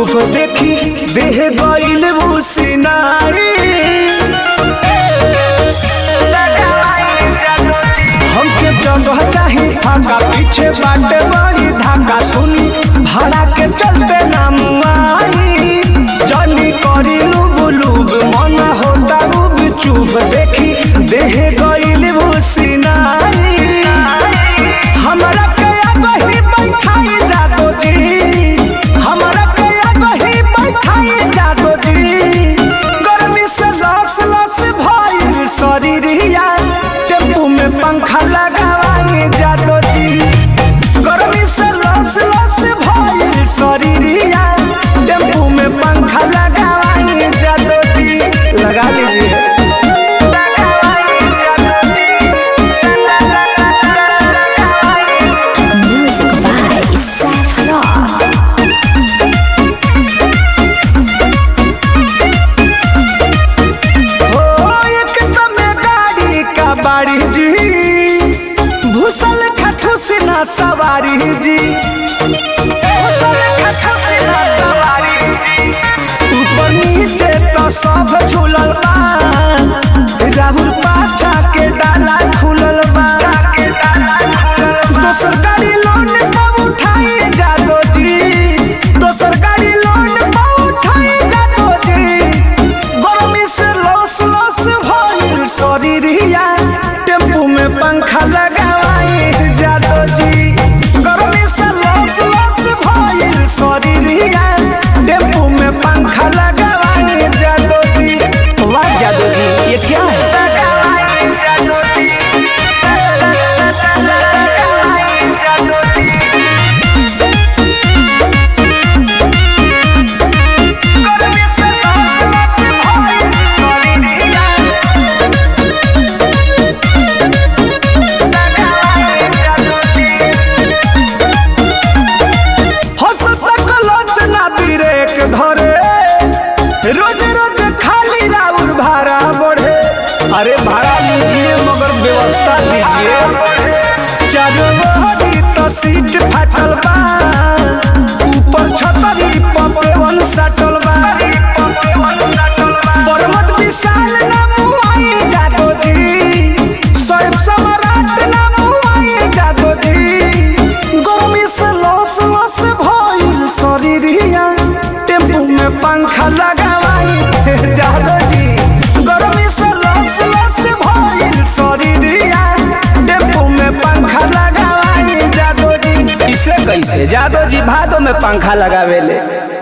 चुप देखी देह गईल मुसिनारी हमके जगह चाही फाका पीछे बाटे बड़ी धाका सुनी भाड़ा के चलते नाम आई जनी करी लुब लुब मन होता रूब चुप देखी देह गईल मुसिनारी हमरा के आगही बैठाई जादो जी हमरा के आगही बैठाई जादो जी गर्मी से लस लस भइल शरीरिया टेम्पू में पंखा लगावाई जादो जी गर्मी से लस लस भइल शरीरिया टेम्पू में पंखा लगावाई जादो जी लगा लीजिए Music by Seth Rock. हो एक तमे गाड़ी का बाड़ी जी भूसल खठू से ना सवारी जी भूसल खठू से ना सवारी जी ऊपर नीचे तो सब झूलल बा राहुल पाछा के डाला खुलल बा दोसर गाड़ी लोन पर उठाई जादो जी दोसर गाड़ी लोन पर उठाई जादो जी गर्मी से लस लस भइल शरीरिया टेम्पू में पंखा लगावाई जादो जी गर्मी से लस लस भइल शरीरिया टेम्पू में पंखा लगावाई जादो जी वाह जादो जी ये क्या है हंसता कलोचना बिरेक धरे रोज रोज खाली राउर भाड़ा बढ़े अरे भाड़ा लीजिए मगर व्यवस्था दीजिए चारों ओरी तो सीट फाटल बा ऊपर छतरी पपेवन सटल बा पर्वत विशाल ना मुआई जादो जी स्वयं सम्राट ना मुआई जादो जी गर्मी से लस लस भइल शरीरिया टेम्पू में पंखा लगावाई जादो जी गर्मी से लस लस भइल शरीरिया टेम्पू में पंखा लगावाई जादो जी इसे कैसे जादो जी भादो में पंखा लगावेले